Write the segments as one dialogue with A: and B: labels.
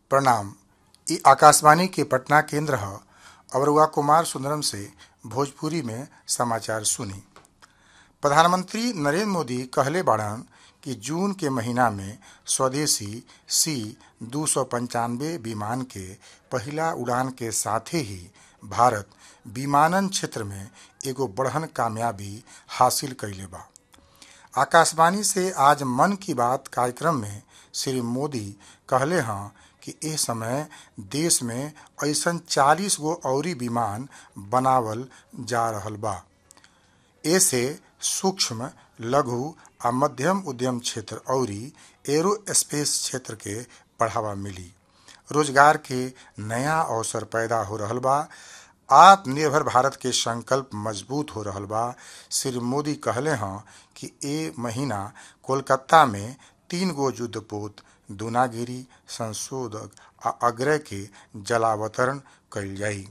A: प्रणाम इ आकाशवाणी के पटना केंद्र ह अवरुआ कुमार सुंदरम से भोजपुरी में समाचार सुनी प्रधानमंत्री नरेंद्र मोदी कहले बाड़न कि जून के महीना में स्वदेशी सी दू सौ पंचानवे विमान के पहिला उड़ान के साथे ही भारत विमानन क्षेत्र में एगो बड़हन कामयाबी हासिल कइले बा आकाशवाणी से आज मन की बात कार्यक्रम में श्री मोदी कहले हँ कि एह समय देश में ऐसन 40 गो अउरी विमान बनावल जा रहल बा एसे सूक्ष्म लघु आ मध्यम उद्यम क्षेत्र अउरी एरोस्पेस क्षेत्र के बढ़ावा मिली रोजगार के नया अवसर पैदा हो रहल बा आत्मनिर्भर भारत के संकल्प मजबूत हो रहल बा श्री मोदी कहले हँ कि ए महीना कोलकाता में तीन गो युद्धपोत दूनागिरी संशोधक आ अग्रय के जलावतरण कइल जाई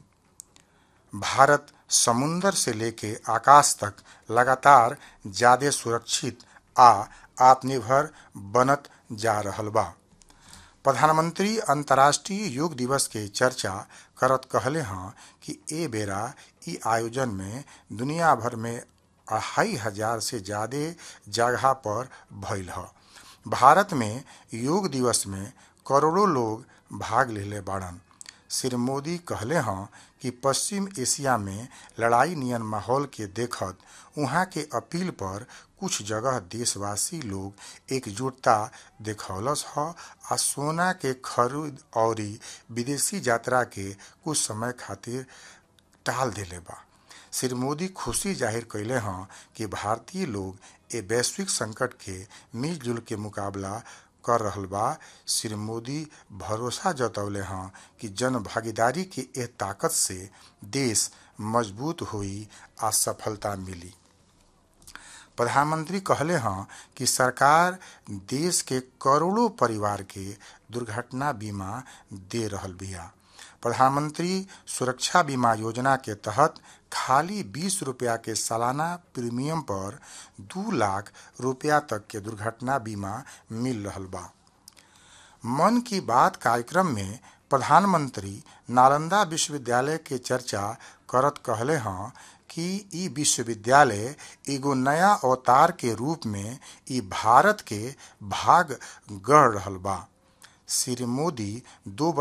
A: भारत समुंदर से लेके आकाश तक लगातार ज्यादा सुरक्षित आ आत्मनिर्भर बनत जा रहल बा प्रधानमंत्री अंतर्राष्ट्रीय योग दिवस के चर्चा करत कहले हँ कि ए बेरा इ आयोजन में दुनिया भर में अढ़ाई हजार से ज्यादा जगह पर भइल ह भारत में योग दिवस में करोड़ों लोग भाग लेले बाड़न श्री मोदी कहले हँ कि पश्चिम एशिया में लड़ाई नियन माहौल के देखत उहाँ के अपील पर कुछ जगह देशवासी लोग एकजुटता देखौलस ह आ सोना के खरीद अउरी विदेशी यात्रा के कुछ समय खातिर टाल देले बा श्री मोदी खुशी जाहिर कैले हँ कि भारतीय लोग ए वैश्विक संकट के मिलजुल के मुकाबला कर रहल बा श्री मोदी भरोसा जतौले हँ कि जन भागीदारी के एह ताकत से देश मजबूत होई आ सफलता मिली प्रधानमंत्री कहले हँ कि सरकार देश के करोड़ों परिवार के दुर्घटना बीमा दे रहल बिया प्रधानमंत्री सुरक्षा बीमा योजना के तहत खाली बीस रुपया के सालाना प्रीमियम पर दू लाख रुपया तक के दुर्घटना बीमा मिल रहल बा मन की बात कार्यक्रम में प्रधानमंत्री नालंदा विश्वविद्यालय के चर्चा करत कहले हँ कि इ विश्वविद्यालय एगो नया अवतार के रूप में इ भारत के भाग गढ़ रहल बा श्री मोदी दो